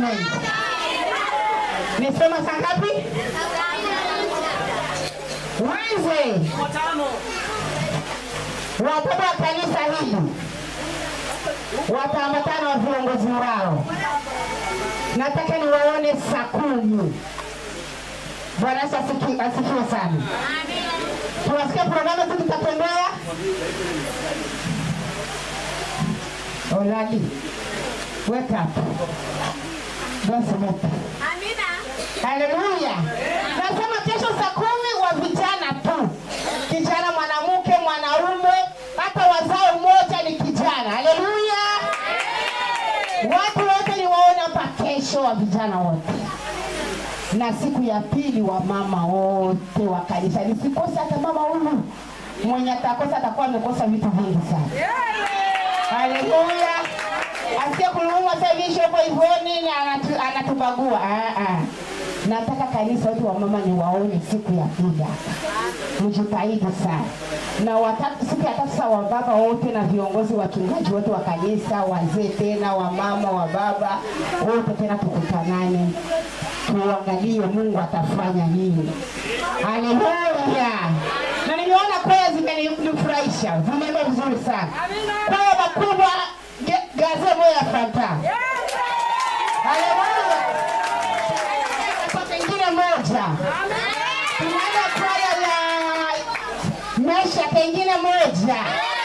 Mungu. Nisema saa ngapi? Wednesday. Wababa wa kanisa hili wataambatana na viongozi wao. Nataka niwaone saa kumi. Bwana Yesu asiki- asifiwe sana. Tunasikia programu zetu zitatembea. Olali, wake up. Don't submit. Haleluya. Nasema kesho saa kumi wa vijana tu, kijana mwanamke, mwanaume, hata wazao mmoja ni kijana. Haleluya. Watu wote ni waone hapa kesho, wa vijana wote, na siku ya pili wa mama wote wa kanisa. Nisikose hata mama huyu mwenye atakosa, atakuwa amekosa vitu vingi sana. Haleluya. Asiye kulumwa sasa hivi shopo ivoni na anatu, anatubagua. Ah, ah. Nataka kanisa wote wa mama ni waone siku ya pili hapa. Mjitahidi sana. Na watatu, siku ya tatu sasa wa baba wote na viongozi wachungaji wote wa kanisa, wazee tena, wa mama, wa baba wote tena tukutanane. Tuangalie Mungu atafanya nini. Haleluya. Na nimeona kwaya zimenifurahisha, zimeimba vizuri sana. Kwaya makubwa ge- gaze moyo ya fanta. Haleluya. Kwa pengine moja. Tunaenda kwaya ya mesha pengine moja.